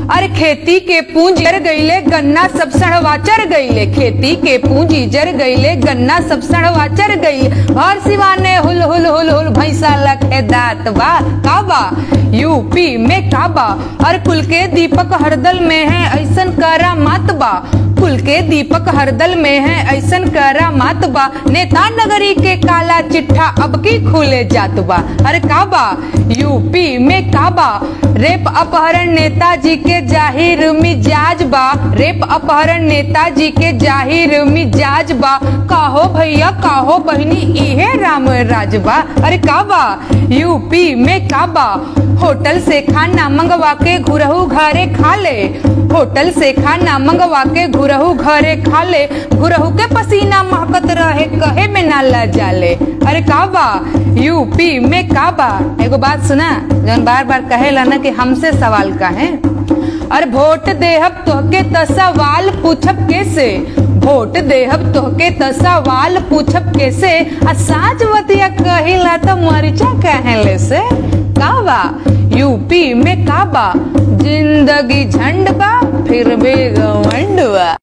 अरे खेती के पूंजी जर गईले गन्ना सब सड़वा चर गईले खेती के पूंजी जर गईले गन्ना सब सड़वा चर गईले भर सिवाने हुल हुल हुल हुल भैंसा लखे दात बा काबा यूपी में काबा और कुल के दीपक हरदल में है ऐसन करा मात बा कुल के दीपक हरदल में है ऐसन करा मात बा नेता नगरी के काला चिट्ठा अब की खुले जात बा अरे काबा यूपी में काबा रेप अपहरण नेताजी के जाहिर मिजाज बा रेप अपहरण नेताजी के जाहिर मिजाज बा काहो भैया काहो बहनी इहे राम राज बा अरे काबा यूपी में काबा होटल से खाना मंगवा के घुरहू घरे खा ले होटल से खाना मंगवा के घुरहू घरे खा ले घुरहू के पसीना महकत रहे कहे में ना ला जाले अरे काबा यूपी में काबा एगो बात सुना जौन बार बार कहेला ना कि हमसे सवाल का है और वोट देहब तोहके त सवाल पूछब कैसे वोट देहब तोहके त सवाल पूछब कैसे आ साच बतिया कहिला त मरिचा कहले से काबा यूपी में काबा जिंदगी झंड बा फिर भी घमंड बा